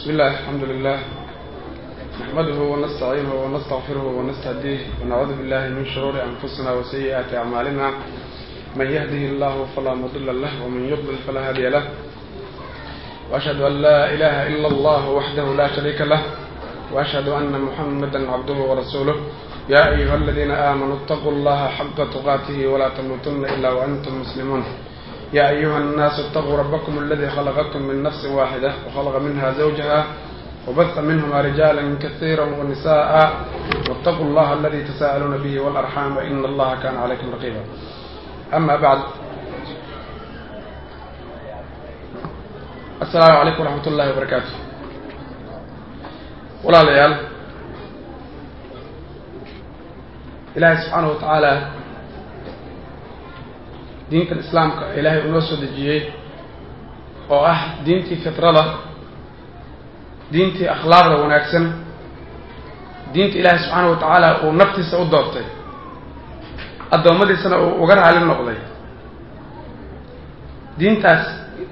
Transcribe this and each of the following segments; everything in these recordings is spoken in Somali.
بسم الله الحمد لله نحمده ونستعينه ونستغفره ونستهديه ونعوذ بالله من شرور أنفسنا وسيئات أعمالنا من يهده الله فلا مضل له ومن يضلل فلا هادي له وأشهد أن لا إله إلا الله وحده لا شريك له وأشهد أن محمدا عبده ورسوله يا أيها الذين آمنوا اتقوا الله حق تقاته ولا تموتن إلا وأنتم مسلمون يا أيها الناس اتقوا ربكم الذي خلقكم من نفس واحدة وخلق منها زوجها وبث منهما رجالا كثيرا ونساء واتقوا الله الذي تساءلون به والأرحام إن الله كان عليكم رقيبا أما بعد السلام عليكم ورحمة الله وبركاته ولا ليال إلهي سبحانه وتعالى diintan islaamka ilaahay uu noo soo dejiyey oo ah diintii fitrada diintii akhlaaqda wanaagsan diinta ilaahay subxaana wa tacaala uu naftiisa u doortay addoommadiisana uu uga raali noqday diintaas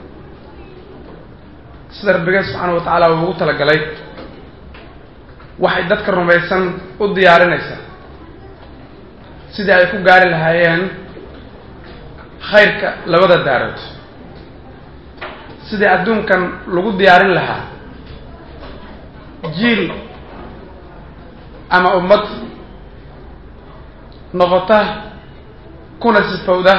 sida rabbigee subxaana wa tacaala uu ugu talagalay waxay dadka rumaysan u diyaarinaysaa sidii ay ku gaari lahaayeen khayrka labada daarood sidii adduunkan lagu diyaarin lahaa jiil ama ummad noqota kuna sifowda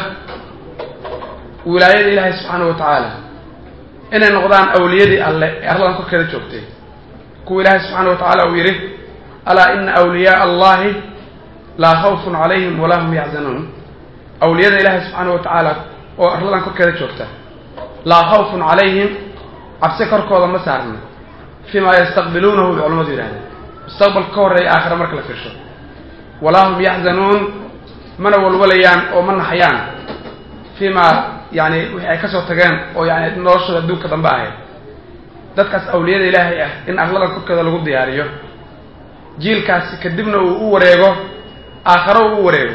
wilaayada ilaahay subxaana wa tacaala inay noqdaan awliyadii alle ee arladan korkeeda joogtay kuwa ilaahay subxaana wa tacaala uu yidhi alaa ina awliyaaa allahi laa khawfun calayhim walaa hum yaxzanuun awliyada ilaahay subxaana wa tacaala oo arladan korkeeda joogta laa khawfun calayhim cabsi korkooda ma saarna fii maa yastaqbiluunahu bay culamadu yidhahdeen mustaqbalka ka horreeya aakhira marka la fiirsho walaa hum yaxzanuun mana walwalayaan oo ma naxayaan fii maa yani wixii ay kasoo tageen oo yani noloshooda adduunka dambe ahayd dadkaas awliyada ilaahay ah in arladan korkeeda lagu diyaariyo jiilkaasi kadibna uu u wareego aakharo uu u wareego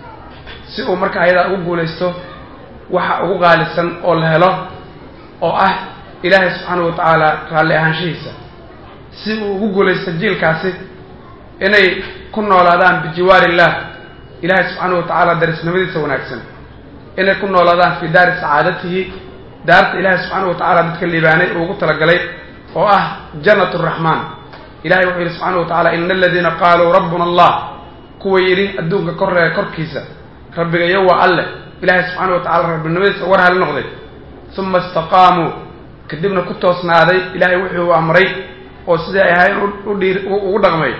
si uu marka ayadaa ugu guulaysto waxa ugu qaalisan oo la helo oo ah ilaahay subxaana wa tacaala raalli ahaanshihiisa si uu ugu guulaysto jiilkaasi inay ku noolaadaan bijiwaari illah ilaahay subxaana wa tacaala darisnimadiisa wanaagsan inay ku noolaadaan fii daari sacaadatihi daarta ilaahay subxaana wa tacaala dadka liibaanay uu ugu talagalay oo ah jannat raxmaan ilahay wuxuu yidhi subxaana wa tacala ina aladiina qaaluu rabbuna allah kuwa yidhi adduunka korreega korkiisa rabbigayo waa alleh ilaahay subxaana wa tacala rabbinimadiisa uga raali noqday uma istaqaamuu kadibna ku toosnaaday ilaahay wuxuu amray oo sidai ay ahayn udhiir ugu dhaqmay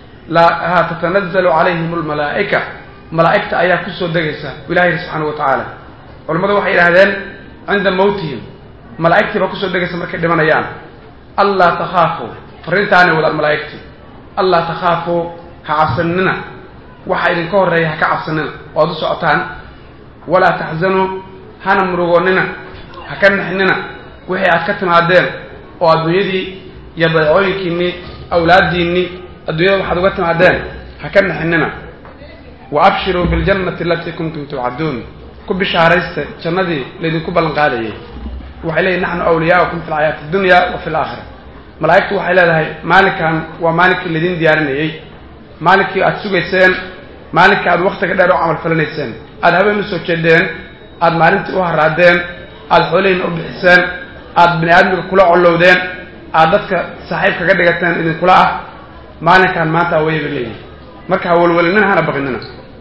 laa tatanazalu calayhim almalaa'ika malaa'igta ayaa kusoo degaysa ilahay yidhi subxaana wa tacaala culimmadu waxay yidhahdeen cinda mawtihim malaa'igtii baa kusoo degaysa markay dhimanayaan allaa takhaafuu fariintaanay wadaan malaa'igtii allaa takhaafuu ha cabsanina waxa idinka horreeya ha ka cabsanina oo ad u socotaan walaa taxzanuu hana murugoonnina ha ka nixnina wixii aad ka timaadeen oo adduunyadii iyo badeecooyinkiinnii awlaaddiinnii adduunyada waxaad uga timaadeen ha ka nixinina wa abshiruu biljannati alatii kuntum tuucaduun ku bishaaraysta jannadii laydinku ballan qaadayay waxay leeyihin naxnu awliyaaukum fi lxayaati addunya wa fi alaakhira malaa'igtu waxay leedahay maalinkan waa maalinkii laydin diyaarinayey maalinkii aada sugayseen maalinkii aada waktiga dheer u camal falinayseen aada habeen usoo jeedeen aada maalintii u haraadeen aada xoolihiina u bixiseen aada bini aadmiga kula collowdeen aada dadka saaxiib kaga dhigateen idinkula ah maalinkan maanta awaya bay leeyihin marka ha walwalinina hana baqinina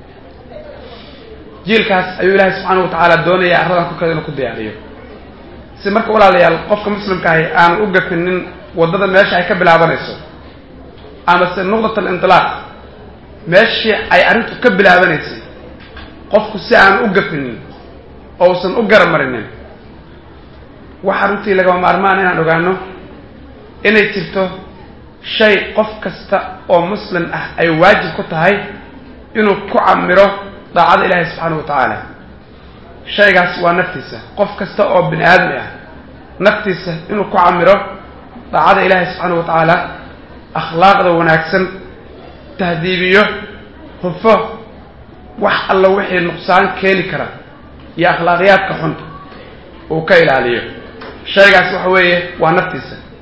jiilkaas ayuu ilaahay subxaana wa tacaala doonaya arladan korkeeda inuu ku diyaariyo si marka walaalayaal qofka muslimka ahi aanu u gafinin waddada meesha ay ka bilaabanayso amase nuqdat alintilaaq meeshii ay arrintu ka bilaabanaysay qofku si aan u gafinin oo usan u garab marinin waxaa runtii lagama maarmaan inaan ogaano inay jirto shay qof kasta oo muslim ah ay waajib ku tahay inuu ku camiro daacada ilaahay subxaana wa tacaala shaygaas waa naftiisa qof kasta oo bini aadmi ah naftiisa inuu ku camiro daacada ilaahay subxaana wa tacaala akhlaaqda wanaagsan tahdiibiyo hufo wax alla wixii nuqsaan keeni kara iyo akhlaaqiyaadka xun uu ka ilaaliyo shaygaas waxa weeye waa naftiisa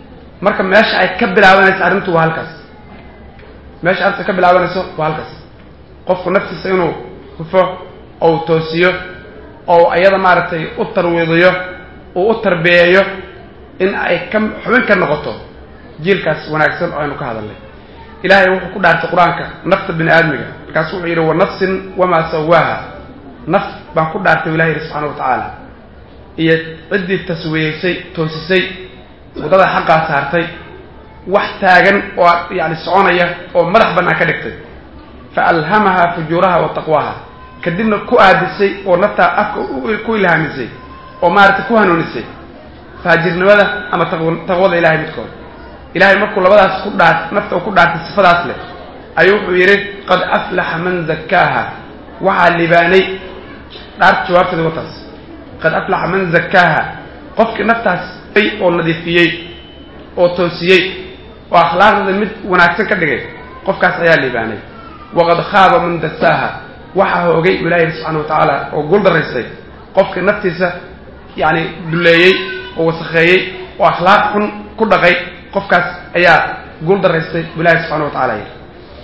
marka meesha ay ka bilaabanayso arrintu waa halkaas meesha arrintu ay ka bilaabanayso waa halkaas qofku naftiisa inuu hufo ou toosiyo ou iyada maaragtay u tarwiidiyo uu u tarbiyeeyo in ay ka xubin ka noqoto jiilkaas wanaagsan oo aynu ka hadalnay ilaahay wuxuu ku dhaartay qur-aanka nafta bini aadmiga markaasu wuxuu yidhi wa nafsin wamaa sawaaha naf baan ku dhaartay o ilahi yidhi subxana wa tacaala iyo ciddii taswiyeysay toosisay waddada xaqaa saartay wax taagan oo yani soconaya oo madax bannaan ka dhigtay fa alhamaha fujuuraha wa taqwaha kadibna ku aadisay oo naftaa afka ku ilhaamisay oo maaragtay ku hanuunisay faajirnimada ama taqwada ilahay midkood ilahay markuu labadaas ku dhaa nafta uu ku dhaartay sifadaas leh ayuu wuxuu yidhi qad aflaxa man zakkaaha waxaa libaanay dhaarta jawaabteeda wataas qad aflaxa man zakkaaha qofkii naftaas oo nadiifiyey oo toosiyey oo akhlaaqdeeda mid wanaagsan ka dhigay qofkaas ayaa liibaanay waqad khaaba man dasaaha waxaa hoogay u ilahi yidhi subxana wa tacaala oo guul daraystay qofkii naftiisa yacni duleeyey oo wasakheeyey oo akhlaaq xun ku dhaqay qofkaas ayaa guul daraystay bu ilahi subxana wa tacala yidhi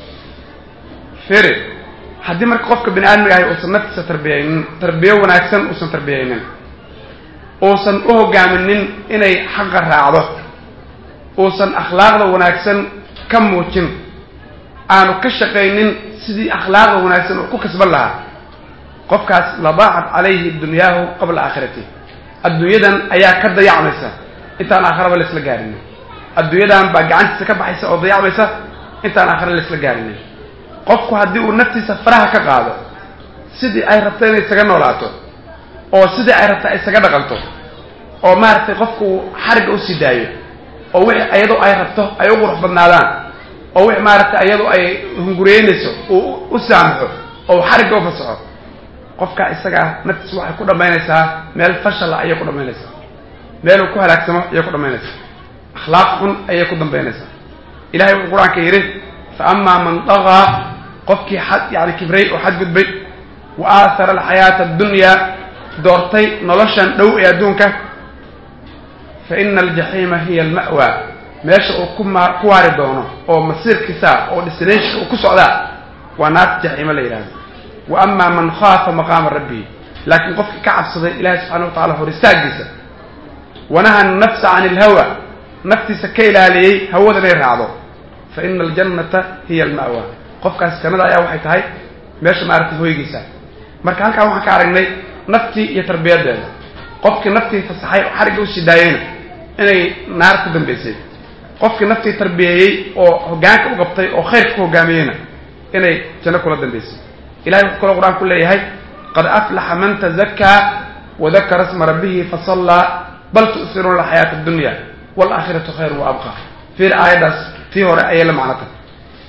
fere haddii marka qofka bini aadmiga ahay uusan naftiisa tarbiyaynin tarbiyo wanaagsan uusan tarbiyaynin uusan u hogaaminin inay xaqa raacdo uusan akhlaaqda wanaagsan ka muujin aanu ka shaqaynin sidii akhlaaqda wanaagsan uu ku kasban lahaa qofkaas ladaacat calayhi dunyaahu qabla aakhirati adduunyadan ayaa ka dayacmaysa intaan aakhiraba laisla gaarinin adduunyadan baa gacantiisa ka baxaysa oo dayacmaysa intaan aakhira laisla gaarinin qofku haddii uu naftiisa faraha ka qaado sidii ay rabto inay isaga noolaato oo sidii ay rabta isaga dhaqanto oo maaragtay qofku uu xarigga usii daayo oo wixii iyadoo ay rabto ay u qurux badnaadaan oo wixii maaragtay iyadoo ay hunguriyeynayso uu u saamaxo oo uu xarigga u fasaxo qofka isagaa naftiis waxay ku dhammaynaysaa meel fashal ayay ku dhammaynaysaa meel uu ku halaagsamo ayay ku dhammaynaysaa akhlaaq xun ayay ku dambaynaysaa ilahay wuxuu qur-aanka yidhi fa amaa man dagaa qofkii xad yani kibray oo xadgudbay wa aahara alxayaata addunyaa doortay noloshan dhow ee adduunka fa ina aljaxiima hiya alma'wa meesha uu ku ma ku waari doono oo masiirkiisa oo destination uu ku socdaa waa naarta jaxiimo la yidhahdo wa amaa man khaafa maqaama rabbihi laakiin qofkii ka cabsaday ilahi subxana wa tacala hor istaagiisa wanaha nafsa can ilhawa naftiisa ka ilaaliyey hawada inay raacdo fa ina aljannata hiya alma'wa qofkaas jannada ayaa waxay tahay meesha maaragtay hoygiisa marka halkaan waxaan ka aragnay naftii iyo tarbiyadeeda qofkii naftii fasaxay oo xarigga usii daayeyna inay naar ku dambaysay qofkii naftii tarbiyeeyey oo hoggaanka u qabtay oo khayrka ku hoggaamiyeyna inay janno kula dambaysay ilahay wuxuu kaloo qur-aan ku leeyahay qad aflaxa man tazakkaa wadakara sma rabbihi fasallaa bal tu'siruuna alxayaata addunya waalaakhiratu khayru wa abqa fiir aayaddaas tii hore ayay la macno tahay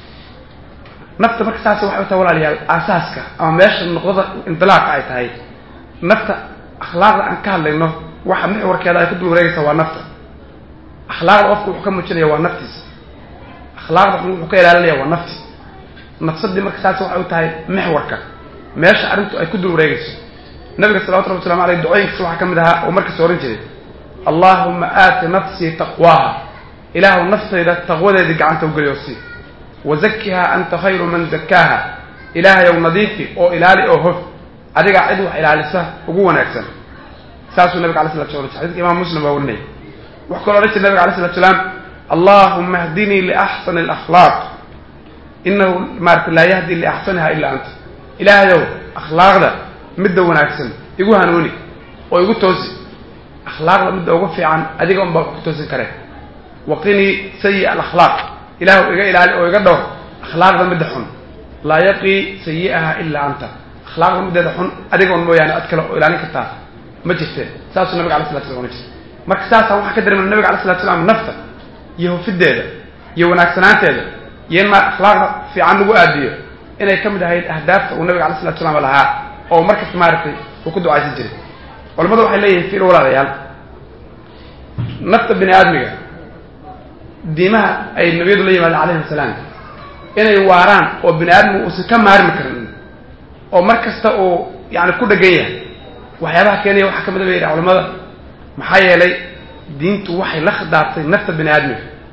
nafta marka saas waxay u tahay walaalayaal aasaaska ama meesha nuqdada indilaaqa ay tahay nafta akhlaaqda aan ka hadlayno waxa mixwarkeeda ay ku dul wareegaysaa waa nafta akhlaaqda qofku wuxuu ka muujinaya waa naftiisa akhlaaqda wuxuu ka ilaalinaya waa nafti nafsadii marka saas waxay u tahay mixwarka meesha arrintu ay ku dul wareegayso nabiga salawatu rabbi waslamu aleyh ducooyinkiisa waxaa ka mid ahaa oo markasta ohan jiray allahuma aati nafsii taqwaaha ilaahu naftayda taqwadeedii gacanta ugeliyo sii wazakiha anta khayru man zakaaha ilaahayow nadiifi oo ilaali oo hof adigaa cid wax ilaalisa ugu wanaagsan saasuu nabiga alay slat sla xadidka imam muslim baa warinaya wuxuu kaloo odhan jiray nabiga alay slat slaam allahuma hdinii liaxsani alakhlaaq inahu maarata laa yahdi liaxsaniha ila anta ilaahayow akhlaaqda midda wanaagsan igu hanuuni oo igu toosi akhlaaqda midda ugu fiican adiga un baa wax ku toosin karee waqinii sayi alakhlaaq ilaahu iga ilaali oo iga dhowr akhlaaqda midda xun laa yaqii sayi'aha ilaa anta akhlaaqda middeeda xun adiga un mooyaane ad kale oo ilaalin kartaa ma jirteen saasuu nabiga alay slat slam ohan jiray marka saasaan waxaan ka dareemana nabiga alay salatu slam nafta iyo hufideeda iyo wanaagsanaanteeda iyo in maa akhlaaqda fiican lagu aadiyo inay ka mid ahayd ahdaafta uu nabiga alay salatu salaam lahaa oo markasta maaragtay uu ku ducaysan jiray culamadu waxay leeyihin fiil walaalayaal nafta bini aadmiga diimaha ay nabiyadu la yimaadeen calayhim asalaam inay waaraan oo bini aadmigu uusan ka maarmi karin oo mar kasta uu yani ku dhegan yahay waxyaabaha keenaya waxaa ka mid a ba yidhaha culamada maxaa yeelay diintu waxay la khidaabtay nafta bini aadmiga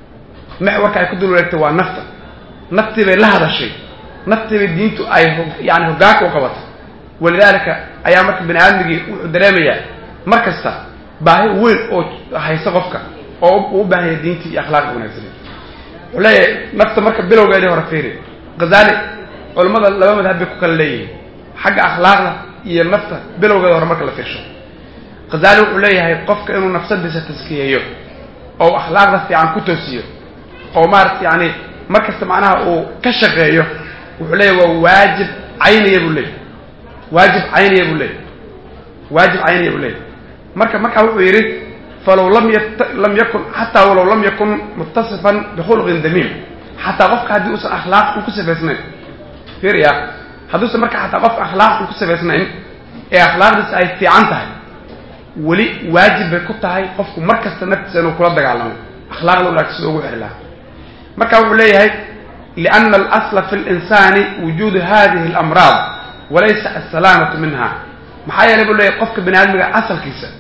maxwarka ay ku dul wareegtay waa nafta naftii bay la hadashay naftii bay diintu ay yani hoggaanka u qabatay walidaalika ayaa marka bani aadmigii wuxuu dareemayaa mar kasta baahi weyn oo haysa qofka oo uu u baahan yahay diintii iyo akhlaaqda wanaagsaneed wuxuu leeyahay nafta marka bilowgeedii hore fiiri ghazali culammada laba madhab bay ku kala leeyihiin xagga akhlaaqda iyo nafta bilowgeeda hore marka la fiirsho ghazali wuxuu leeyahay qofka inuu nafsadiisa taskiyeeyo oo akhlaaqda fiican ku toosiyo oo maarata yani mar kasta macnaha uu ka shaqeeyo wuxuu leeyahy waa waajib cayniya buu leeyahy waajib cayniya buu leeyahy waajib cayniya buu leeyahy marka markaa wuxuu yidhi falow lam y lam yakun xataa walow lam yakun muttasifan bikhulqin damiim xataa qofka haddii uusan akhlaaq un ku sifaysnayn fiiriya hadduusan marka xataa qofka akhlaaq un ku sifaysnayn ee akhlaaqdiisa ay fiican tahay weli waajib bay ku tahay qofku mar kasta naftiisa inuu kula dagaalamo akhlaaqda wanaagsan sida ugu xiri lahaa marka wuxuu leeyahay liana alasla fi linsani wujuudu hadihi alamraad walaysa assalaamatu minha maxaa yeelay buu leeyahay qofka bani aadmiga asalkiisa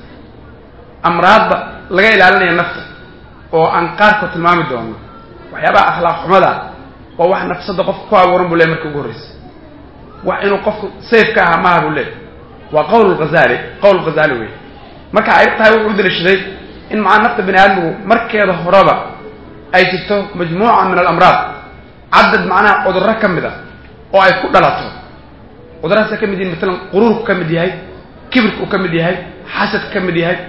amraadda laga ilaalinaya nafta oo aan qaarkood tilmaami doono waxyaabaha akhlaaq xumada waa wax nafsada qofka ku abuuran buu leeyahy marka ugu horreysa wax inuu qofku sayf ka ahaa maaha buu leeyahy waa qowl ghazali qowl ghazali wey marka ay tahay wuxuu u daliishaday in macaa nafta bani aadmigu markeeda horeba ay jirto majmuuca min alamraad cadad macnaha cudurro ka mid a oo ay ku dhalato cudurrahaas ay ka mid yihin maalan quruurku ka mid yahay kibirku ka mid yahay xasadka ka mid yahay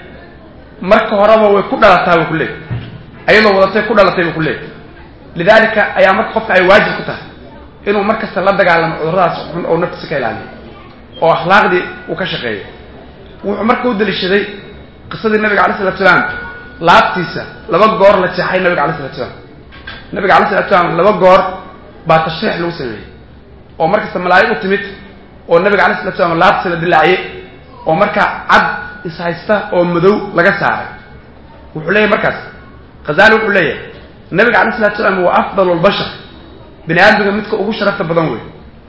marka horeba way ku dhalataa buu ku leeyay ayadoo wadatay ku dhalatay buu ku leeyay lidalika ayaa marka qofka ay waajib ku tahay inuu mar kasta la dagaalamo cudurradaas xun oo naftiisa ka ilaaliyo oo akhlaaqdii uu ka shaqeeyo wuxuu marka u daliishaday qisadii nabiga alay salatu salaam laabtiisa laba goor la jeexay nabiga alay salatu salaam nabiga alay salatu salaam laba goor baa tashriix lagu sameeyey oo markasta malaa'ig u timid oo nabiga alay salatu salaam laabtiisa la dilaaciyey oo markaa cad ishaysta oo madow laga saaray wuxuu leeyahy markaas khazali wuxuu leeyahay nabiga alay salatu salaam waa afdal lbashar bini aadmiga midka ugu sharafta badan wey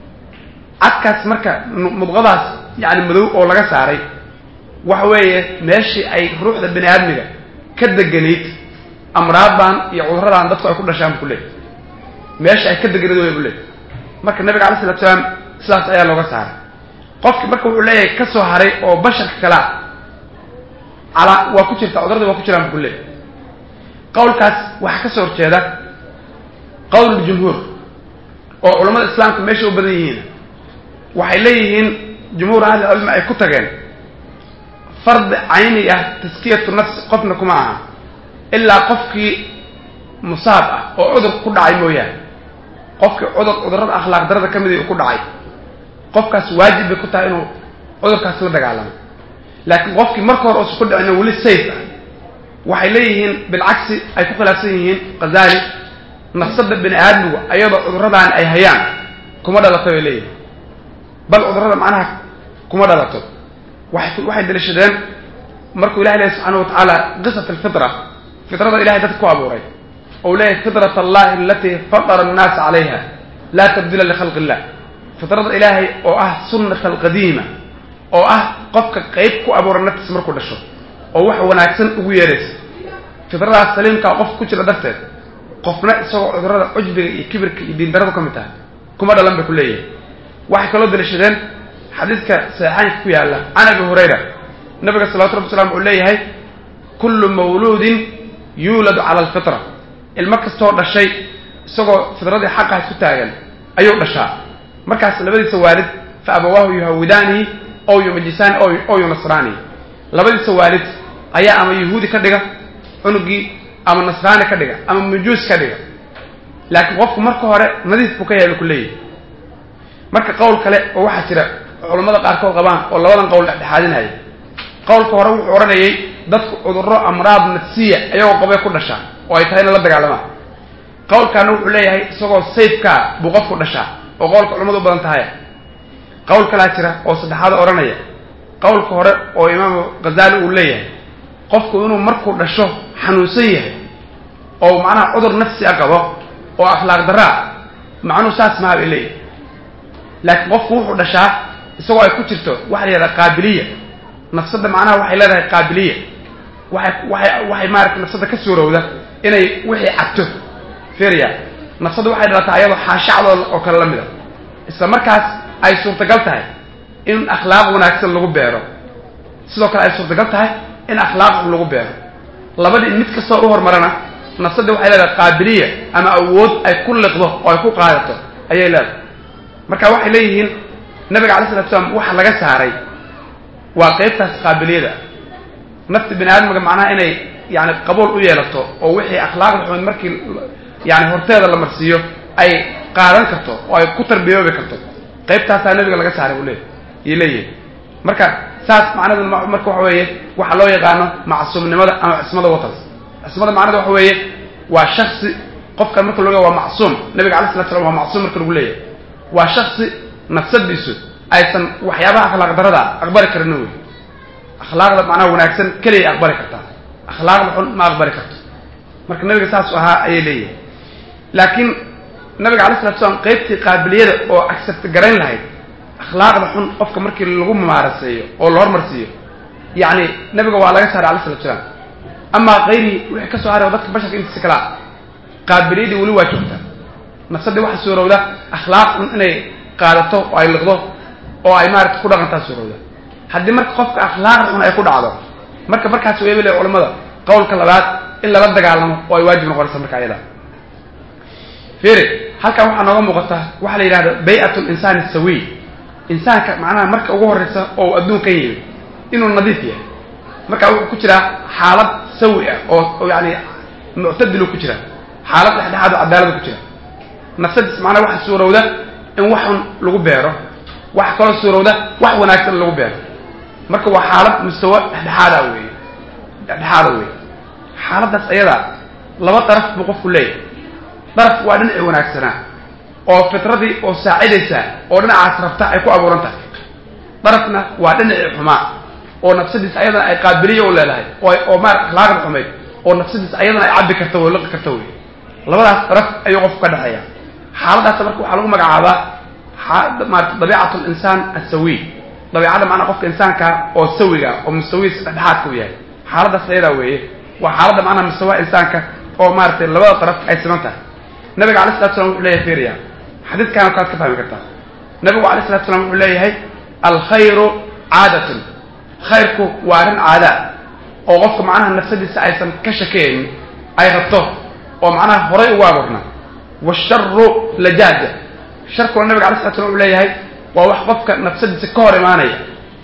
cadkaas marka mudqadaas yani madow oo laga saaray waxa weeye meeshii ay ruuxda bani aadmiga ka deganayd amraadan iyo cuduradan dadku ay ku dhashaan bu ku leeyay meesha ay ka deganayd way bu leeyay marka nabiga alay salatu salaam sidaas ayaa looga saaray qofki marka wuxuu leeyahay ka soo haray oo basharka kalea calaa waa ku jirta cuduradii waa ku jiraan bu ku leeyay qawlkaas waxaa ka soo horjeeda qowl jumhuur oo culamada islaamka meesha u badan yihiin waxay leeyihiin jumhuur ahli cilmi ay ku tageen fardi cayni ah taskiyatu nafsi qofna kuma aha ilaa qofkii musaab ah oo cudur ku dhacay mooyaane qofkii cudur cudurrada akhlaaq darada ka mid ku dhacay qofkaas waajib bay ku tahay inuu cudurkaas la dagaalamo laakiin qofkii marka hore uusan ku dhicina weli safe ah waxay leeyihiin bilcagsi ay ku khilaafsan yihiin khazali nafsada bini aadmigu ayadoo cudurradaan ay hayaan kuma dhalato bay leeyihin bal cudurrada macnaha kuma dhalato waxay waxay daliishadeen markuu ilahay lehy subxaana wa tacaala qisat alfitra fitrada ilahay dadka ku abuuray ou leeyahay fitrat allahi alatii fatara annaasa calayha laa tabdila likhalqi illah fitrada ilaahay oo ah sunnata alqadiima oo ah qofka qeyb ku abuura naftiisa markuu dhasho oo wax wanaagsan ugu yeeraysa fitradaas saliimkaa qof ku jira darteed qofna isagoo cudurrada cujbiga iyo kibirka iyo diindaradu ka mid tahay kuma dhalan bay ku leeyahay waxay kaloo daliishadeen xadiidka saxiixaynka ku yaalla can abi hurayra nabiga salawatu rabbi wasalaam wuxuu leeyahay kullu mawluudin yuuladu cala alfitra ilmo kastoo dhashay isagoo fitradii xaqaas ku taagan ayuu dhashaa markaas labadiisa waalid fa abawaahu yuhawidaanihi ow yumajisaani ow yunasraanihi labadiisa waalid ayaa ama yahuudi ka dhiga cunugii ama nasraani ka dhiga ama majuus ka dhiga laakiin qofku marka hore nadiif buu ka yahay bay ku leeyahay marka qowl kale oo waxaa jira culammada qaarkood qabaan oo labadan qowl dhexdhexaadinaya qowlka hore wuxuu odhanayay dadku cudurro amraad nafsiya ayagoo qabay ku dhashaa oo ay tahay in la dagaalamaan qowlkaana wuxuu leeyahay isagoo sayfkaa buu qofku dhashaa oo qowlka culamadu u badan tahay qowl kalaa jira oo saddexaad odhanaya qowlka hore oo imaamu ghazali uu leeyahay qofku inuu markuu dhasho xanuunsan yahay oo macnaha cudur nafsi a qabo oo akhlaaq daraa macnuhu saas maha bay leeyahay laakiin qofku wuxuu dhashaa isagoo ay ku jirto waxa la yidhahdaa qaabiliya nafsadda macnaha waxay leedahay qaabiliya waxay waxay waxay maarata nafsadda ka suurowda inay wixii cabto fiiriya nafsadu waxay dhalataa ayadoo xaashacdoo oo kale la mid a isla markaas ay suurtagal tahay in akhlaaq wanaagsan lagu beero sidoo kale ay suurtagal tahay in akhlaaq xun lagu beero labadii mid kastoo u hormarana nafsadii waxay leedahay qaabiliya ama awood ay ku liqdo oo ay ku qaadato ayay leedahay marka waxay leeyihiin nabiga alay slatu slam waxa laga saaray waa qeybtaas qaabiliyada nafti bini aadamka macnaha inay yani qabuul u yeelato oo wixii akhlaaqda xumid markii yani horteeda la marsiiyo ay qaadan karto oo ay ku tarbiyoobi karto qaybtaasaa nabiga laga saaray buu leey yay leeyihin marka saas macnadu marka waxa weeye waxaa loo yaqaano macsuumnimada ama cismada watans cismada macnada waxa weeye waa shaksi qofkan marka loo waa macsuum nabiga alay slat slam waa macsuum marka lagu leeyahay waa shaksi nafsadiisu aysan waxyaabaha akhlaaq darada aqbali karin wey akhlaaqda macnaha wanaagsan keliyay aqbali kartaa akhlaaqda xun ma aqbali karto marka nabiga saasu ahaa ayay leeyihin laakiin nabiga alay slatu slam qaybtii qaabiliyada oo accept garayn lahayd akhlaaqda xun qofka markii lagu mumaaraseeyo oo la hormarsiiyo yacni nabiga waa laga saaray alay slatu salaam amaa kayrihi wixii ka soo haray oo dadka basharka intiisa kalaa qaabiliyadii weli waa joogtaa nafsadii waxaa suurowda akhlaaq xun inay qaadato oo ay liqdo oo ay maarata ku dhaqantaa suurowda haddii marka qofka akhlaaqda xun ay ku dhacdo marka markaas weeba le culamada qowlka labaad in lala dagaalamo oo ay waajib noqonaysa marka ayada fiiri halkan waxaa nooga muuqata waxaa la yidhahda bay'at linsaani sawiy insaanka macnaha marka ugu horreysa oo uu adduunkan yimi inuu nadiif yahay marka wuxuu ku jiraa xaalad sawi ah oo yani muctadilu ku jira xaalad dhexdhexaad oo cadaalada ku jira nafsadiis macnaha waxa suurowda in wax xun lagu beero waxa kaloo suurowda wax wanaagsan lagu beero marka waa xaalad mustawa dhexdhexaada weeye dhexdhexaada weeye xaaladdaas ayadaa laba daraf buu qofku leeyahay daraf waa dhinacii wanaagsanaa oo fitradii oo saacidaysa oo dhinacaas rabta ay ku abuuran tahay darafna waa dhinacii xumaa oo nafsadiis ayadana ay qaabiliya u leedahay oo oo maar akhlaaqda xumayd oo nafsadiis ayadana ay cabbi karta wey liqi karta wey labadaas daraf ayuu qofku ka dhexeeya xaaladaas marka waxaa lagu magacaabaa maarata dabiicat linsaan asawiy dabiicada macnaa qofka insaankaa oo sawiga oo mustawiis dhexdhexaadka u yahay xaaladaas ayadaa weeye waa xaaladda macnaha mustawa insaanka oo maaratay labada daraf ay siman tahay nabiga alay slatu slam wuxuu leeyahay fiiriya xadiidkaana kaad ka fahmi kartaa nabigu alay slatu slam wuxuu leeyahay alkhayru caadatun khayrku waa arrin caadaa oo qofka macnaha nafsadiisa aysan ka shakeynin ay rabto oo macnaha horay ugu abuurna washaru lajaaja sharkuna nabiga alay slatu slam wuxuu leeyahay waa wax qofka nafsadiisa ka hor imaanaya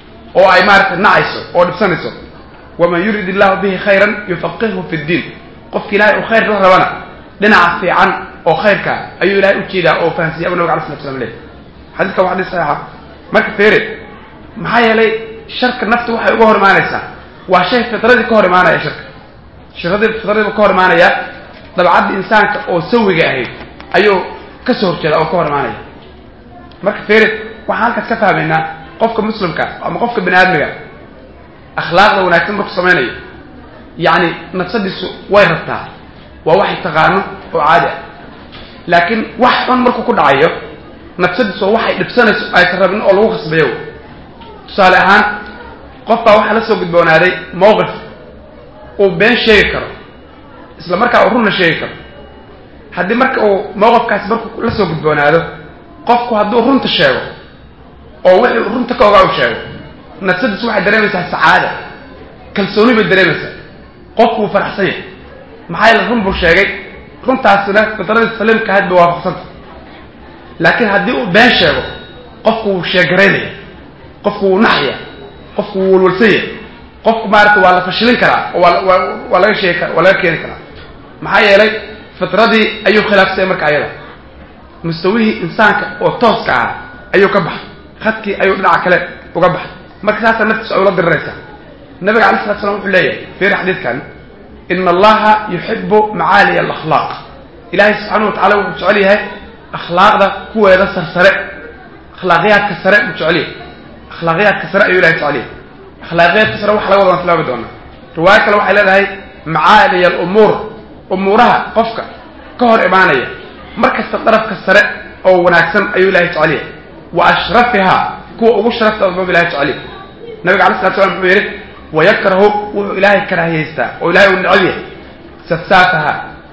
oo ay maaratay nacayso oo dhibsanayso waman yurid illahu bihi khayran yufaqihhu fi ddiin qofka ilahay uu khayr la rabana dhinaca fiican oo khayrka ayuu ilahay ujeedaa oo fahansiya abu nabig ala slat slam leh xadiiska waa xadis saxiixa marka feere maxaa yeelay sharka nafta waxay uga hor imaanaysaa waa shay fitradii ka hor imaanaya sharka shirradii fitradiiba ka hor imaanaya dabcaddii insaanka oo sawiga ahayd ayuu ka soo horjeeda oo ka hor imaanaya marka feere waxaan halkaas ka fahmaynaa qofka muslimka ama qofka bani aadmiga akhlaaqda wanaagsan marku samaynayo yacni nafsadiisu way rabtaa waa waxay taqaano oo caadi ah laakiin wax xun markuu ku dhacayo nafsadiisu waa waxay dhibsanayso aysan rabin oo lagu khasbayo tusaale ahaan qof baa waxaa la soo gudboonaaday mowqif uu been sheegi karo isla markaa uu runna sheegi karo haddii marka uu mowqifkaasi markuu la soo gudboonaado qofku hadduu runta sheego oo wixii runta ka ogaa u sheego nafsadiisu waxay dareemaysaa sacaada kalsooni bay dareemaysaa qofku wuu faraxsan yahay maxaa yeele run buu sheegay runtaasina fitradii saliimka ahayd bay waafaqsanta laakiin haddii uu been sheego qofku wuu sheegaraynaya qofku wuu naxya qofku wuu walwalsanya qofku maarata waa la fashilin karaa oo waa waa laga sheegi kara waa laga keeni karaa maxaa yeelay fitradii ayuu khilaafsaya marka ayada mustawihii insaanka oo tooska ahaa ayuu ka baxay khadkii ayuu dhinaca kale uga baxay marka saasaa naftiisu ay ula diriraysaa nabiga alay slat slam wuxuu leeyahay fiir xadiidkan ina allaha yuxibu macaaliya alakhlaaq ilahay subxaana wa tacala wuxuu jecel yahay akhlaaqda kuweeda sarsare akhlaaqiyaadka sare buu jecel yahay akhlaaqiyaadka sare ayuu ilahay jecel yahay akhlaaqiyaadka sare waxa laga wada waan tilmaami doonaa riwaayo kale waxay leedahay macaaliya alumuur umuuraha qofka ka hor imaanaya mar kasta darafka sare oo wanaagsan ayuu ilahay jecel yahay wa ashrafiha kuwa ugu sharafta buu ilahay jecel yahay nabiga alay slat slam wuxuu yidhi wayakrahu wuxuu ilaahay karaahiyaystaa oo ilahay uu necab yahay safsaafaha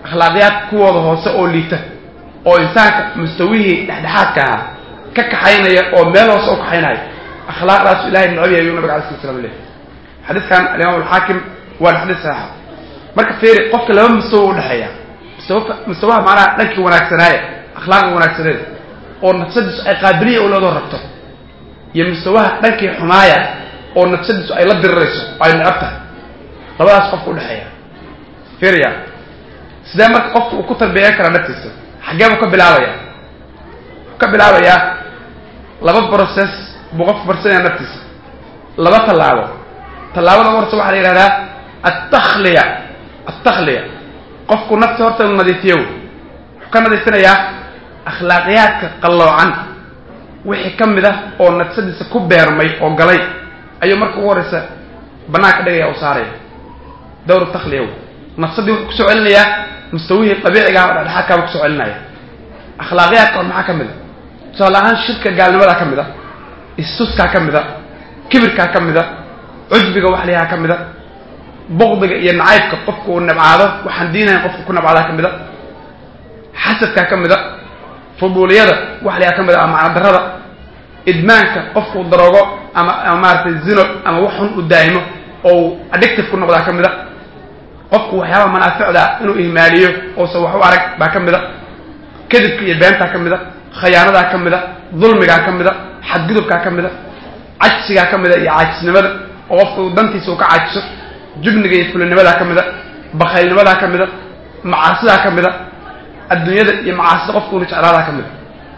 akhlaaqiyaad kuwooda hoose oo liita oo insaanka mustawihii dhexdhexaadka ahaa ka kaxaynaya oo meel hoose u kaxaynaya akhlaaqdaasu ilahay necab yahay yuu nabiga alay slat slam lehy xadiiskan alimaam alxaakim waa xadiis saxiixa marka fiiri qofka laba mustawa udhexeeya mustawa mustawaha macnaha dhankii wanaagsanaaya akhlaaqda wanaagsaneed oo nafsadiisu ay qaabiliya u leedoo rabto iyo mustawaha dhankii xumaaya oo nafsadiisu ay la dirirayso oo ay necab tahay labadaas qofka udhexeeya fiiriya sidee marka qofka uu ku tarbiyeyn karaa naftiisa xaggee buu ka bilaabaya wuxuu ka bilaabayaa laba process buu qofku barsanaya naftiisa laba tallaabo tallaabada u horta waxaa la yidhahdaa altakhliya altakhliya qofku nafti horta inu nadiifiyo wuxuu ka nadiifinayaa akhlaaqiyaadka qalloocan wixii ka mid ah oo nafsadiisa ku beermay oo galay ayuu marka ugu horreysa banaanka dhigaya u saaraya dawr takhliya nafsadii wuxuu kusoo celinayaa mustawihii dabiicigaha o dhexdhexaadkaaba kusoo celinaya akhlaaqiyaadka or maxaa ka mid a tusaale ahaan shirka gaalnimadaa ka mid a istuskaa ka mid a kibirkaa ka mid a cujbiga wax layahaa ka mid a buqdiga iyo nacaybka qofka uu nabcaado waxaan diinahayn qofka ku nabcaadaa ka mid a xasadkaa ka mid a fuduuliyada wax layaha ka mid a ama macnadarada idmaanka qofka uu daroogo ama ama maaratay zino ama wax xun u daa'imo oo uu addictive ku noqdaa ka mid a qofku waxyaaba manaaficda inuu ihmaaliyo oosa wax u arag baa ka mid a kadibka iyo beentaa ka mid a khayaanadaa ka mid a dulmigaa ka mid a xadgudubkaa ka mid a cajsigaa ka mid a iyo caajisnimada oo qofka uu dantiisa uu ka caajiso jubniga iyo fulinimadaa ka mid a bakaylnimadaa ka mid a macaasidaa ka mid a adduunyada iyo macaasida qofka una jeclaadaa ka mid a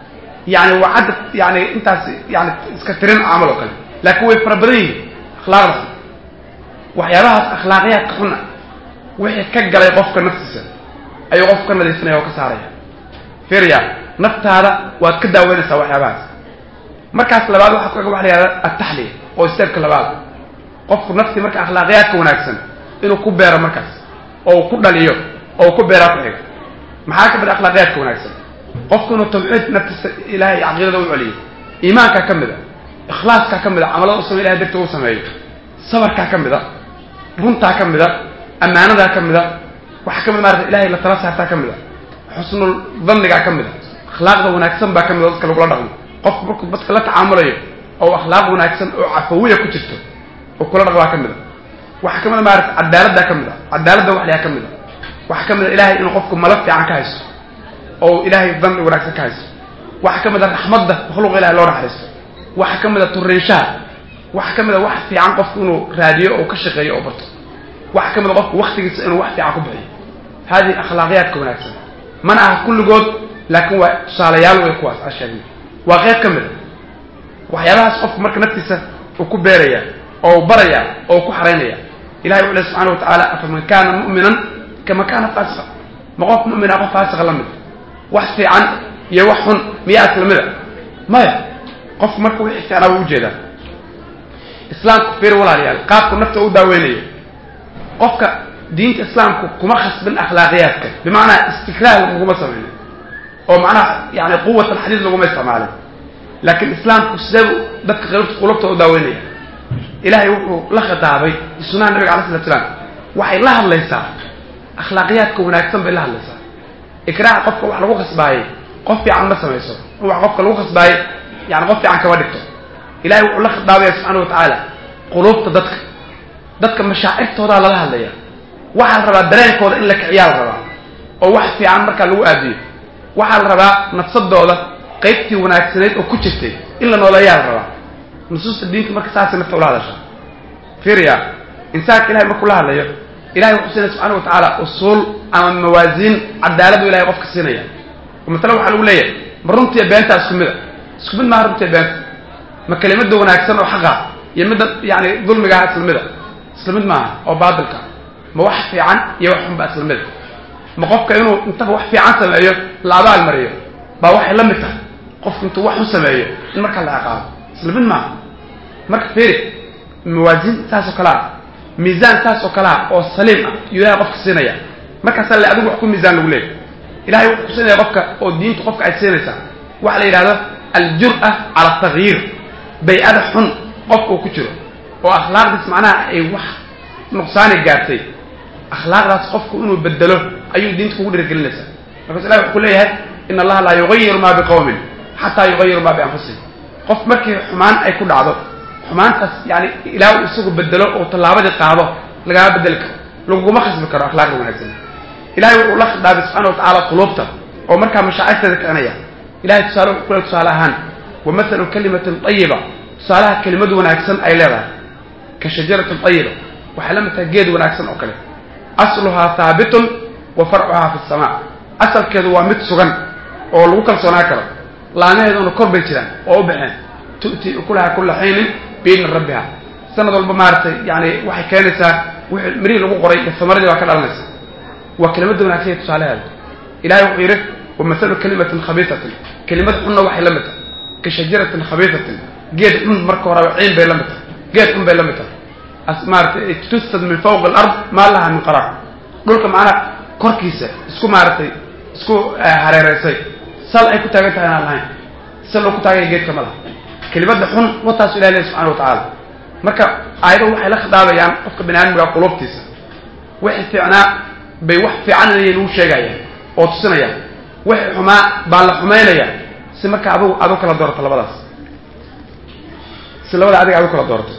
yani waa cadda yani intaas yani iska tirin camal oo kale laakiin way fara badan yihiin akhlaaqda waxyaabahaas akhlaaqiyaadka xuna wixii ka galay qofka naftiisa ayuu qofku ka nadiifinaya oo ka saaraya firya naftaada waad ka daaweynaysaa waxyaabahaas markaas labaad waxaa ku ega waxa la yihahda altaxliya oo steebka labaad qofku naftii marka akhlaaqiyaadka wanaagsan inuu ku beero markaas oo uu ku dhaliyo oo uu ku beeraa ku xiga maxaa ka mid a akhlaaqiyaadka wanaagsan qofku inuu tawxiid naftiisa ilahay caqiidada u celiyo iimaankaa ka mid a ikhlaaskaa ka mid a camalada u samey ilahay darti u sameeyo sabarkaa ka mid a runtaa ka mid a ammaanadaa ka mid a waxaa ka mid maarata ilahay la tala saartaa ka mid a xusnul dannigaa ka mid a akhlaaqda wanaagsan baa ka mid a dadka lagula dhaqmo qofku markuu dadka la tacaamulayo oo akhlaaq wanaagsan oo cafawiya ku jirto oo kula dhaqmaa ka mid a waxaa ka mid a maarata cadaaladdaa ka mid a cadaaladda waxlayaa ka mid a waxaa ka mid a ilahay inuu qofku malo fiican ka haysto oo ilaahay danni wanaagsan ka haysto waxaa ka mid a raxmadda makhluuqa ilahay loo naxariisto waxaa ka mid a turinshaha waxaa ka mid a wax fiican qofku inuu raadiyo oo ka shaqeeyo oo barto waxaa ka mid a qofku waktigiisa inuu wax fiican ku bixiyo hadihi akhlaaqiyaadka wanaagsan mana aha kulligood laakiin waa tusaalayaal way kuwaas a sheegna waa qeyb ka mid a waxyaabahaas qofku marka naftiisa uu ku beeraya oo baraya oo ku xaraynaya ilahay wuxu leh subxana wa tacaala afaman kana mu'minan kama kana faasiqa ma qof mu'mina qof faasiqa la mid wax fiican iyo wax xun miyaa isla mid a maya qofku marka wixii fiicnaa wuu ujeedaa islaamku fiir walaalayaal qaabku nafta u daaweynayo qofka diinta islaamku kuma khasbin akhlaaqiyaadka bimacnaa istikraah laguma samaynin oo macnaha yani quwat alxadiid laguma isticmaalin laakiin islaamku sideebu dadka qulubta u daaweynaya ilahay wuxuu la khitaabay sunaha nabiga alay slat slaam waxay la hadlaysaa akhlaaqiyaadka wanaagsan bay la hadlaysaa ikraaha qofka wax lagu khasbaayey qof fiican ma samayso wax qofka lagu khasbaayey yani qof fiican kama dhigto ilahay wuxuu la khitaabaya subxana wa tacaala quluubta dadka dadka mashaacirtoodaa lala hadlaya waxaa la rabaa dareenkooda in la kiciyaa la rabaa oo wax fiican markaa lagu aadiyo waxaa la rabaa nafsadooda qaybtii wanaagsanayd oo ku jirtay in la nooleeyaa la rabaa nusuusta diinta marka saasay nafta ula hadashaa fiiriya insaanka ilahay markuu la hadlayo ilahay wuxuu siinaya subxana wa tacaala usuul ama mawaasiin cadaaladu ilahay qofka siinaya oo matala waxaa lagu leeyahay ma runtiiyo beentaa isku mid a isku mid maaha runtiiyo beenta ma kelimada wanaagsan oo xaqa iyo midda yani dulmigaha isla mid a isla mid maaha oo baatilka ma wax fiican iyo wax xunba isla mid a ma qofka inuu intaba wax fiican sameeyo la abaal mariyo baa waxay la mid tahay qofku intuu wax u sameeyo in markaa la ciqaabo isla mid maaha marka fiiri mawaasiin saas oo kale ah miisaan saas oo kale ah oo saliim ah yuu ilahay qofka siinaya markaasaa le adigu wax ku miisaan lagu leeyay ilahay wuxuu ku siinaya qofka oo diintu qofka ay siinaysaa waxa la yidhahdo aljur'a cala atagyiir bay-ada xun qofka uu ku jiro oo akhlaaqdiis macnaha ay wax nuqsaani gaartay akhlaaqdaas qofku inuu bedelo ayuu diinta kugu dhiirigelinaysaa markaas ilahi wuxuu ku leeyahay in allaha laa yugayiru maa biqawmin xataa yugayiru maa bianfusihim qof markii xumaan ay ku dhacdo xumaantaas yani ilaah uu isagu bedelo oo tallaabadii qaado lagama bedeli karo laguguma khasbi karo akhlaaqda wanaagsan ilahay wuxuu la khidhaabay subxana watacaala quluubta oo markaa mashaacirteeda kicinaya ilahay tusaale wuxuu kule tusaale ahaan wa mathalu kalimatin ayiba tusaalaha kelimad wanaagsan ay leedahay ka shajaratin ayiba waxay la mid tahay geed wanaagsan oo kale asluhaa haabitun wa farcuhaa fi samaa asalkeedu waa mid sugan oo lagu kalsoonaa karo laamaheeduna kor bay jiraan oo u baxeen tu'ti ukulaha kula xiinin biidni rabbiha sanad walba maaragtay yani waxay keenaysaa wixii mirihii lagu qoray iyo samaradii baa ka dhalanaysa waa kelimada wanaagsan iyo tusaalaheeda ilahay wuxuu yidhi wa mathalu kalimatin khabiisatin kelimad xunna waxay la mid tahay ka shajaratin khabiisatin geed xun marka horeba ciin bay la mid tahay geed xun bay la mid tahay maaratay tusad min fawqi alard maa laha min qaraar dhulka macnaha korkiisa isku maaratay isku hareereysay sal ay ku taagan tahay inaan lahayn sal loo ku taagaya geedka ma laha kelimada xun wataasu ilahi leh subxana watacaala marka aayadahu waxay la khidaabayaan qofka bani aadamka quluubtiisa wixii fiicnaa bay wax fiican inay nagu sheegayaan oo tusinayaan wixii xumaa baa la xumaynaya si marka adigu adu kala doorato labadaas si labada adiga adu kala doorato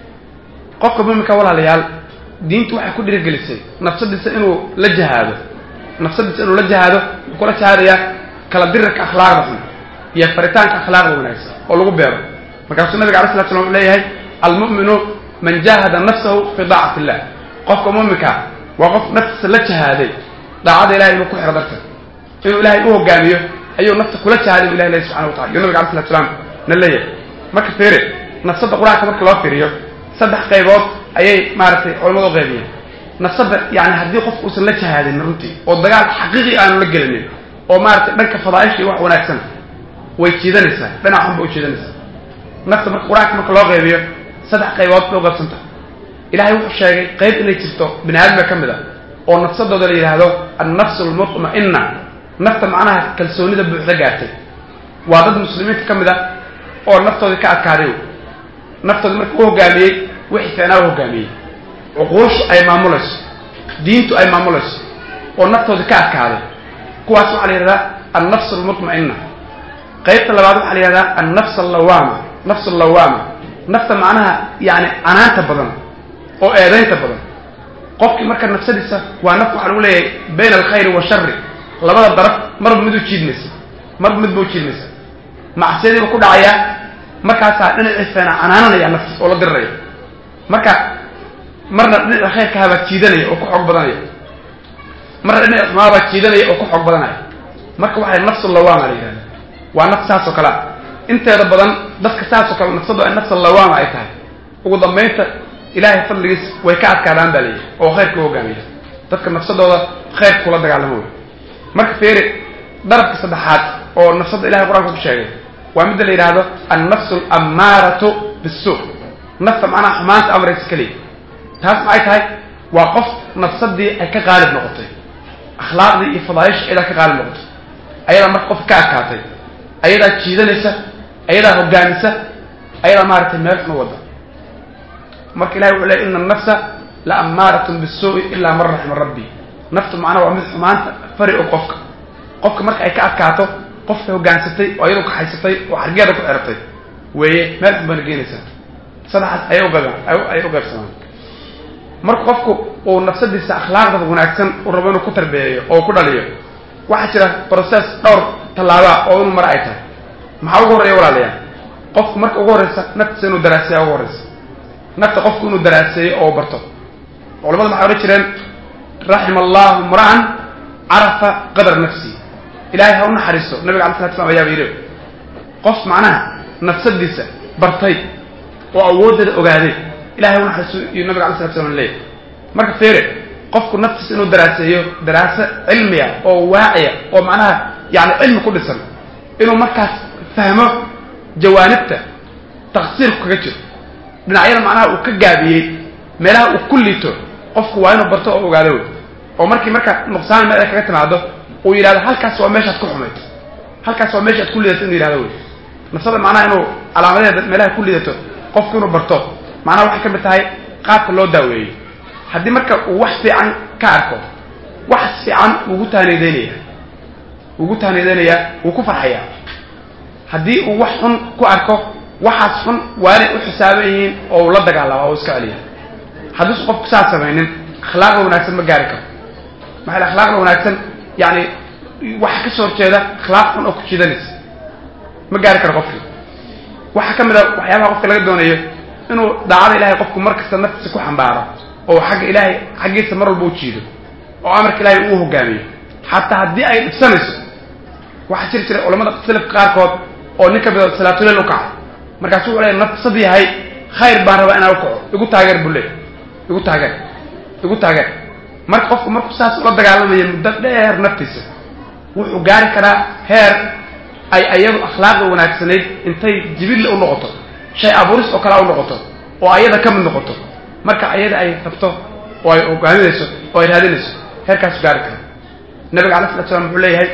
qofka muminka walaalayaal diintu waxay ku dhiirigelisay nafsadiisa inuu la jahaado nafsadiisa inuu la jahaado wuxuu kula jahaadayaa kala dirirka akhlaaqda xun iyo faritaanka akhlaaqda wanaagsan oo lagu beero markaasuu nabiga ala slat slam wuxuu leeyahay almu'minu man jahada nafsahu fi daacati illah qofka muminka waa qof naftiisa la jahaaday daacada ilahay inuu ku xiro darteed inuu ilahay u hogaamiyo ayuu nafta kula jahaaday bu ilahi leh subxana watacala iyo nabiga ala slat slaam na leeyahay marka feere nafsada qur-aanka marka loo fiiriyo saddex qaybood ayay maaragtay culamadu qaybiyeen nafsada yani haddii qof uusan la jahaadin runtii oo dagaal xaqiiqi aanu la gelinin oo maaragtay dhanka fadaaisha iyo wax wanaagsan way jiidanaysaa dhinac xun ba u jiidanaysaa nafta marka qur-aanka marka loo qaybiyo saddex qaybood bay u qaybsanta ilahay wuxuu sheegay qayb inay jirto bini aadamka ka mid a oo nafsadooda la yidhaahdo annafsu almutma'ina nafta macnaha kalsoonida buuxda gaartay waa dad muslimiinta ka mid a oo naftoodii ka adkaaday naftooda marka u hogaamiyey wixii ficnaa u hogaamiyey cuquushu ay maamulayso diintu ay maamulayso oo naftoodii ka adkaaday kuwaas waxaa la yidhahdaa annafs almutma'ina qaybta labaad waxaa la yidhahdaa annafs allawaama nafs allawaama nafta macnaha yani canaanta badan oo eedaynta badan qofkii marka nafsadiisa waa naf waxaa lagu leeyahay bayna alkhayri washari labada daraf marba mid u jiidmaysa marba midba u jiidmaysa macsiyadiiba ku dhacayaa markaasaa dhinacii feena canaananaya naftiis oo la diriraya marka marna dhinaca khayrkahabaa jiidanaya oo ku xoog badanaya marna dhinaci xumaabaa jiidanaya oo ku xoog badanaya marka waxay nafsu lawaama la yidhahda waa naf saas oo kale a inteeda badan dadka saas oo kale nafsadu ay nafsa lawaama ay tahay ugu dambaynta ilaahay fadligiis way ka adkaadaan baa layihi oo khayrka u hogaamiya dadka nafsadooda khayrka kula dagaalamo wey marka feeri darabka saddexaad oo nafsadda ilahay qur-aanka ku sheegay waa midda la yidhaahdo annafsu alammaaratu bisu nafta macnaha xumaanta amraysa keliya taas maxay tahay waa qof nafsadii ay ka qaalib noqotay akhlaaqdii iyo fadaaisha ayadaa ka qaalib noqotay ayadaa marka qof ka adkaatay ayadaa jiidanaysa ayadaa hogaamisa ayadaa maaragtay meel xun wada marka ilahay wuxuu leey ina annafsa la ammaaratun bisuui ilaa man raxima rabbi naftu macnaha waa mid xumaanta fari og qofka qofka marka ay ka adkaato qofka hogaansatay oo iyadoo kaxaysatay oo xargeeda ku xiratay weeye meel xun baana geenaysaa saddexaas ayay uqaybaan ayay u qaybsamaan marka qofku uu nafsadiisa akhlaaqda wanaagsan uu rabo inuu ku tarbeeyo oo ku dhaliyo waxaa jira process dhowr tallaabaa oo inuu mare ay tahay maxaa ugu horreeya walaalayaal qofku marka ugu horreysa naftiisa inuu daraaseeya ugu horreysa nafta qofku inuu daraaseeyo oo barto culamada maxay odhan jireen raxima allahu mra'an carafa qadra nafsi ilahay ha u naxariisto nabiga ala slat slam ayaaba yidhi qof macnaha nafsadiisa bartay oo awooddeeda ogaaday ilahay ha u naxariisto iyo nabiga ala slat slam leeyahy marka feere qofku naftiisa inuu daraaseeyo daraaso cilmiya oo waaciya oo macnaha yani cilmi ku dhisan inuu markaas fahmo jawaanibta taqsiirku kaga jiro dhinacyada macnaha uu ka gaabiyey meelaha uu ku liito qofku waa inuu barto oo ogaado wey oo markii marka nuqsaan meel ay kaga timaado uu yidhahdo halkaas waa meeshaad ku xumayd halkaas waa meeshaad ku lidato inuu yidhahdo wey nafsada macnaha inuu calaamadeeda meelaha ku lidato qofku inuu barto macnaha waxay ka mid tahay qaabka loo daaweeyo haddii marka uu wax fiican ka arko wax fiican ugu taaniideynaya ugu taaniideynayaa wuu ku farxayaa haddii uu wax xun ku arko waxaas xun waa inay u xisaaban yihiin oo uu la dagaalama oo iska celiya haddiisu qofku saas samaynin akhlaaqda wanaagsan ma gaari karo maxaa yele akhlaaqda wanaagsan yani waxa ka soo horjeeda akhlaaq xun oo ku jidanaysa ma gaari karo qofkii waxaa ka mid a waxyaabaha qofka laga doonayo inuu daacada ilahay qofku mar kasta naftiisa ku xambaaro oo xagga ilaahay xaggiisa mar walba u jiido oo amarka ilahay uu hogaamiyo xataa haddii ay dhibsanayso waxaa jiri jiray culamada salafka qaarkood oo nin ka mida salaatuleel u kacay markaasu wuxuu leey nafsad yahay khayr baan rabaa inaan u kaco igu taageer buu leey igu taageer igu taageer marka qofku markuu saas ula dagaalamayo muddo dheer naftiisa wuxuu gaari karaa heer ay ayadu akhlaaqda wanaagsanayd intay jibille u noqoto shay abuuris oo kale u noqoto oo ayada ka mid noqoto marka ayada ay rabto oo ay hogaaminayso oo ay raadinayso heerkaasu gaari kara nabiga alay slat slam wuxuu leeyahay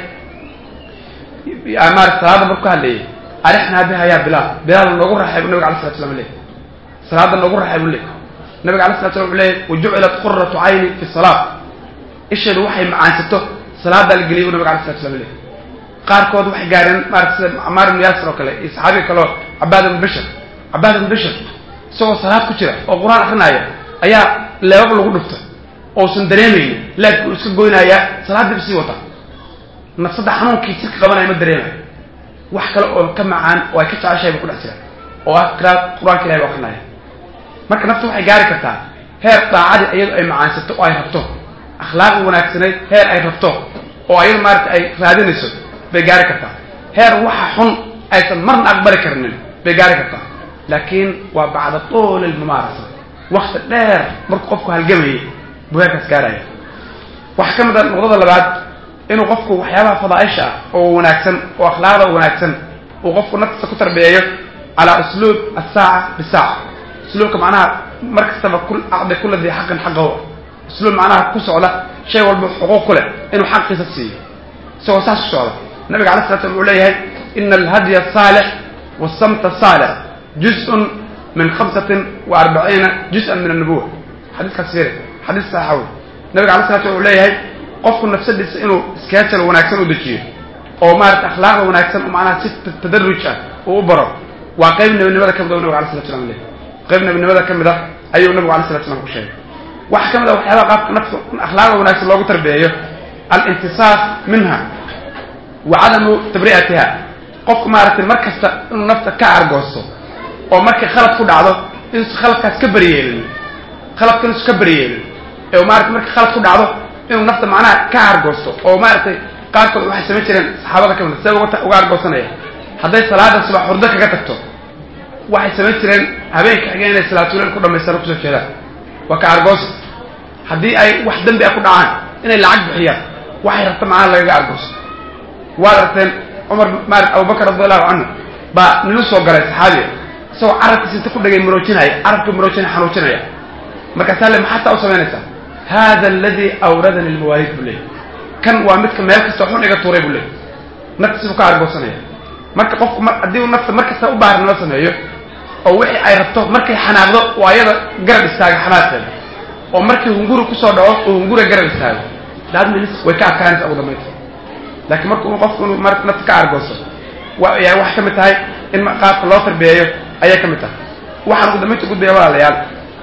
maarata salaada marku ka hadlayay arixnaa biha yaa bilaal bilaal noogu raxay bu nabiga alay slat slam leey salaada noogu raxay buu leey nabiga alay slat slam wuxuu leeyahy wajucilat quratu cayni fi salaat isheedu waxay macaansato salaadaa la geliyay bu nabiga alay slat slam leey qaarkood waxay gaareen maarata sida camaar ibnu yaasir oo kale iyo saxaabiga kaleo cabaad ibnu bishar cabaad ibnu bishar isagoo salaad ku jira oo qur-aan akrinaya ayaa leebab lagu dhufta ousan dareemaynin laabki uu iska goynayaa salaaddiiba sii wata nafsadda xanuunkii jirka qabanaya ma dareemayo wax kale oo ka macaan oo ay ka jeceshahay ba ku dhex jira oo ah qiraad qur-aanka ilahi bu akrinaya marka nafta waxay gaari kartaa heer daacadii iyadu ay macaansato oo ay rabto akhlaaqi wanaagsanayd heer ay rabto oo ayadu maarata ay raadinayso bay gaari kartaa heer waxa xun aysan marna aqbali karnin bay gaari kartaa laakiin waa bacda tuuli lmumaarasa wakti dheer markuu qofku halgamayay buu heerkaas gaaraya waxaa ka mid a noqdada labaad inuu qofku waxyaabaha fadaaisha ah oo wanaagsan oo akhlaaqda wanaagsan uu qofku naftiisa ku tarbiyeeyo calaa usluub asaaca bisaaca usluubka macnaha mar kastaba acdi kula dii xaqin xaqahu usluub macnaha ku socda shay walba xuquuq ku leh inuu xaqiisa siiyo isagoo saas ku socda nabiga alay slat slam wuxuu leeyahay ina alhadya asaalix wasamta asaalix juz-un min khamsatin wa arbaciina juz-an min annubuwa xadiiskaas fiiri xadiis saxa wey nabiga alay slat slam wuxuu leeyahay qofku nafsadiisa inuu iskaajal wanaagsan u dejiyo oo maarata akhlaaqda wanaagsan macnaha si tadaruj ah uu u baro waa qayb nebinimada ka mid o nabig alay slat slam leh qayb nebinimada ka mid a ayuu nabigu alay slat slam ku sheegay waxaa ka mid a waxyaabaha qaabka nafka akhlaaqda wanaagsan loogu tarbiyeeyo alintisaaf minha wa cadamu tabri'atiha qofku maaragtay mar kasta inuu nafta ka argoosto oo markay khalad ku dhacdo inuusa khaladkaas ka beriyeelin khaladka inuusa ka beriyeelin ee maarata markay khalad ku dhacdo inuu nafta macnaha ka argoosto oo maaragtay qaarkood waxay samayn jireen saxaabada ka mid see uga argoosanaya hadday salaada subax hurdo kaga tagto waxay samayn jireen habeenka xigeen inay salaatuleel ku dhamaystaan kusoo jeedaan waa ka argoosa haddii ay wax dembi a ku dhacaan inay lacag bixiyaan waxay rabta macnaha lagaga argoosto waad aragteen cumar maarata abubakar radiallahu canhu baa ninu soo galay saxaabiga isagoo carabkiisa inta ku dhagay maroojinaya carabkii maroojinaya xanuujinaya markaasaa le maxaa taa u samaynaysaa hada aladi awradani lmawaaliid buu leey kan waa midka meel kasta xun iga tuuray buu leey naftiisibuu ka argoosanaya marka qofku haddii uu nafta mar kasta u baarinimo sameeyo oo wixii ay rabto markay xanaaqdo oo ayada garab istaaga xanaaqeeda oo markii hunguri kusoo dhaco oo hunguriga garab istaago daadminis way ka adkaanaysa ugu dambaynta laakiin marka uu qofku inuu mar nafta ka argooso wayaa waxay ka mid tahay in qaabka loo tarbiyeeyo ayay ka mid tahay waxaan ugu dambaynta gudbaya walaalayaal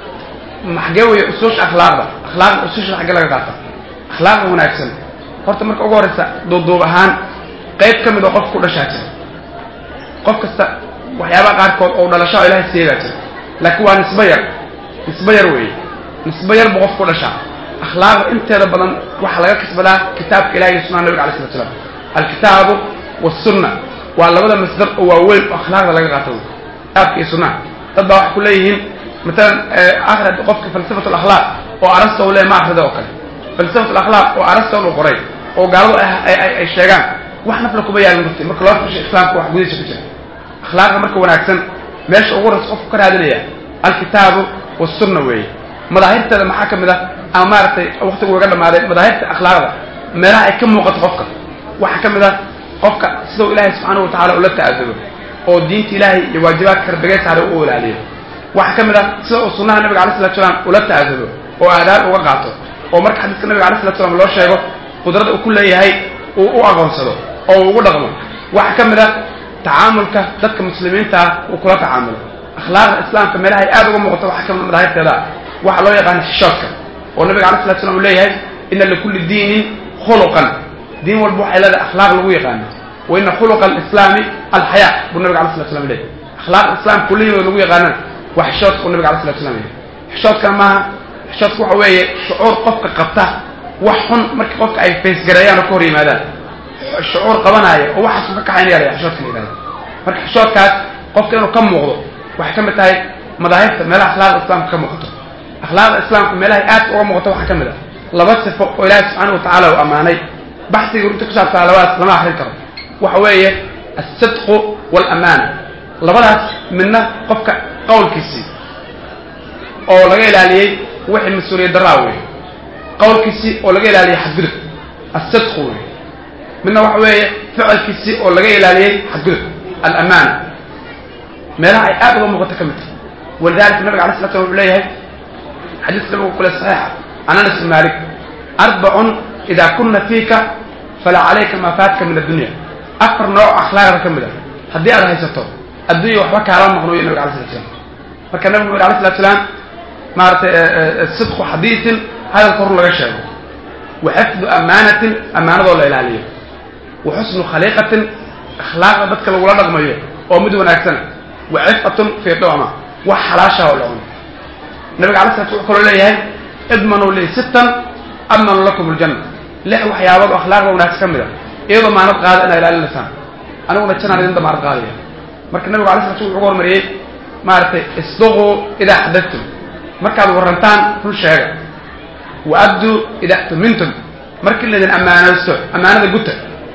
maxgee weeye usuusha akhlaaqda akhlaaqda usuusha xagge laga qaata akhlaaqda wanaagsan horta marka ugu horreysa duubduub ahaan qayb ka mid oo qofka ku dhashaa jira qof kasta waxyaabaha qaarkood oo dhalasho oo ilahay siiyay baa jira laakiin waa nisbo yar nisbo yar weeye nisbo yar buu qofka ku dhashaa akhlaaqda inteeda badan waxaa laga kasbadaa kitaabka ilahi iyo sunnaha nabiga alay slat slam alkitaabu wasunna waa labada masdar oo waaweyn oo akhlaaqda laga qaato wey kitaabka iyo sunnaha dad baa waxay ku leeyihiin matalan akhrad qofka falsafat alakhlaaq oo arasta u le ma akrida oo kale falsafat alakhlaaq oo arasta uu qoray oo gaaladu ay sheegaan wax nafla kuma yaalin runtii marka loo firsho islaamka wax gudihiisa ku jira akhlaaqda marka wanaagsan meesha ugu horreysa qofku ka raadinaya alkitaabu wasunna weeye madaahirteeda maxaa ka mid ah ama maaragtay waktigu uga dhamaaday madaahirta akhlaaqda meelaha ay ka muuqato qofka waxaa ka mid ah qofka sidau ilaahay subxaanahu watacala ula ta'adubo oo diinta ilaahay iyo waajibaadka rabigay saaray u ilaaliyo waxaa ka mid ah sida uu sunnaha nabiga alay slat slaam ula ta'adubo oo aadaab uga qaato oo marka xadiiska nabiga alay slat slam loo sheego qudrada uu ku leeyahay uu u aqoonsado oo uu ugu dhaqmo waxaa ka mid a tacaamulka dadka muslimiinta ah uu kula tacaamulo akhlaaqda islaamka meelaha ay aad uga muuqato waxaa ka mid madaahibteeda waxaa loo yaqaana xishoodka oo nabiga alay slat slam uu leeyahay ina likulli diinin khuluqan diin walba waxay leedahay akhlaaq lagu yaqaano wa ina khuluqa alislaami alxayaa buu nabiga alay slat slam leeyahy akhlaaqda islaamka kulliyooda lagu yaqaanana waa xishoodka uu nabiga alay slat slam leeyahy xishoodkana maaha xishoodka waxa weeye shucuur qofka qabta wax xun marka qofka ay faysgareeyaan oo ka hor yimaadaan shucuur qabanaya oo waxaas ka kaxaynaya la xishoodka la yidhahda marka xishoodkaas qofka inuu ka muuqdo waxay ka mid tahay madaahibta meelaha akhlaaqda islaamka ka muuqato akhlaaqda islaamka meelahay aad uga muuqato waxaa ka mid ah laba sifo oo ilaahi subxaana wa tacaala uu ammaanay baxsiga runta ku saabsaa labadaas lama akrin karo waxa weeye alsidqu waalamaana labadaas midna qofka qowlkiisii oo laga ilaaliyey wixii mas-uuliyad daraa wey qowlkiisii oo laga ilaaliyey xadgudub alsidqu wey midna waxa weeye ficilkiisii oo laga ilaaliyey xadgudub alamaana meelaha ay aad uga muuqato ka mid tahay walidalika nabiga alay slat slam wuxuu leeyahay xadiiska nabigu kule saxiixa can anas bin malik arbacun ida kuna fiika falaa calayka maa faatka min addunya afar nooc akhlaaqda ka mid a haddii aad haysato addunya waxba kaala maqnuyo nabiga alay slat slam marka nabigu wuxu alay slat slaam maaratay sidqu xadiisin hadalka hor laga sheego wa xifdu amaanatin amaanadoo la ilaaliyo wa xusnu khaliiqatin akhlaaqda dadka lagula dhaqmayo oo mid wanaagsana wa cifatun fii doma wax xalaashaha oo la cuno nabiga alay slat wuxuu kaloo leeyahay idmanuu lii sittan admanu lakum aljanna lix waxyaabood oo akhlaaqda wanaagsan ka mid a iyadoo maanad qaada inaa ilaalinaysaan aniguna janaan idin damaanad qaadaya marka nabigu alay slat wuxuu uga hormariyey maaragtay isduquu idaa xadadtum markaad warrantaan run sheega wa abduu idaa tumintum markii laydin ammaanaysto ammaanada guta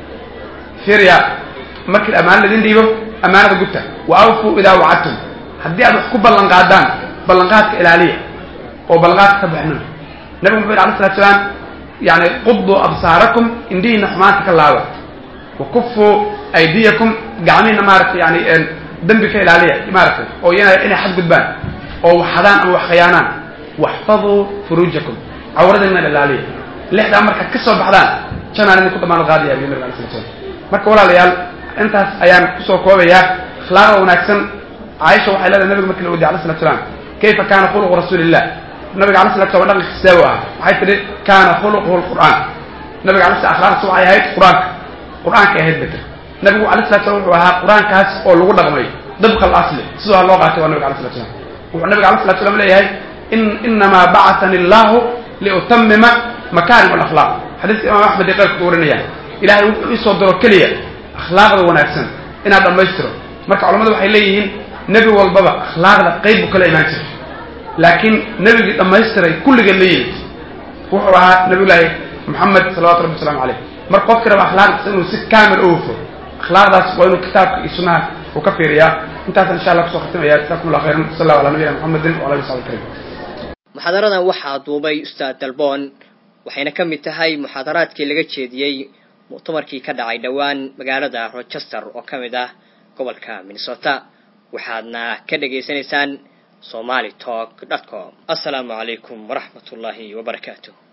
firya markii ammaano laydin dhiibo ammaanada guta wa awfuu idaa wacadtum haddii aad wax ku ballan qaadaan ballanqaadka ilaaliya oo ballanqaadka ka baxnuna nabigu muxuu yidhi alay slat slaam yani quduu absaarakum indhihiina xumaanta ka laaba wa kufuu aydiyakum gacmihiina maaragtay yani dembi ka ilaaliya maaragtay oo iyana inay xadgudbaan oo waxadaan ama wax khayaanaan waxfaduu furuujakum cawradina ilaaliya lixdaa markaad ka soo baxdaan janaan idin ku damaanad qaadaya bi nabiga alay slat slam marka walaalayaal intaas ayaan kusoo koobayaa akhlaaqda wanaagsan caaisha waxay leedahay nabiga markii la wadiy alay slat slaam kayfa kana khuluqu rasuuli illah nabiga alay slat slam dhaqanka sidee u ah waxay tidhi kana khuluquhu lqur'aan nabiga alay slat akhlaaqdiisa waxay ahayd qur-aanka qur-aankay ahayd beter nabigu alay slat slam wuxuu ahaa qur-aankaas oo lagu dhaqmay dabqa alasli sidoo ha loo qaatay waa nabiga alay slat slam wuxuu nabiga alay slat slam leeyahay in inamaa bacatani allahu liutamima makaarim alakhlaaq xadiiska imaam axmed ee qeyrka ku warinaya ilahay wuxuu iisoo diro keliya akhlaaqda wanaagsan inaad dhammaystiro marka culamadu waxay leeyihiin nebi walbaba akhlaaqda qayb buu kala imaan jiray laakiin nebigii dhammaystiray kulligeed la yimid wuxuu ahaa nabiyullaahi moxamed salawatu rabbi waslamu caleyh marka qofki raba akhlaaqdiisa inuu si kaamil u hufo akhlaaqdaas waa inuu kitaabka iyo sunnaha uu ka fiiriyaa intaasaan insha allah kusoo khatimaya jasakum allah khayran sal allahu ala nabiyina muxamedin wala ali sabi karim muxaadaradan waxaa duubay ustaad dalboon waxayna ka mid tahay muxaadaraadkii laga jeediyey muctamarkii ka dhacay dhowaan magaalada rochester oo ka mid ah gobolka minnesota waxaadna ka dhagaysanaysaan somali talk dot com assalaamu calaykum waraxmat ullaahi wabarakaatu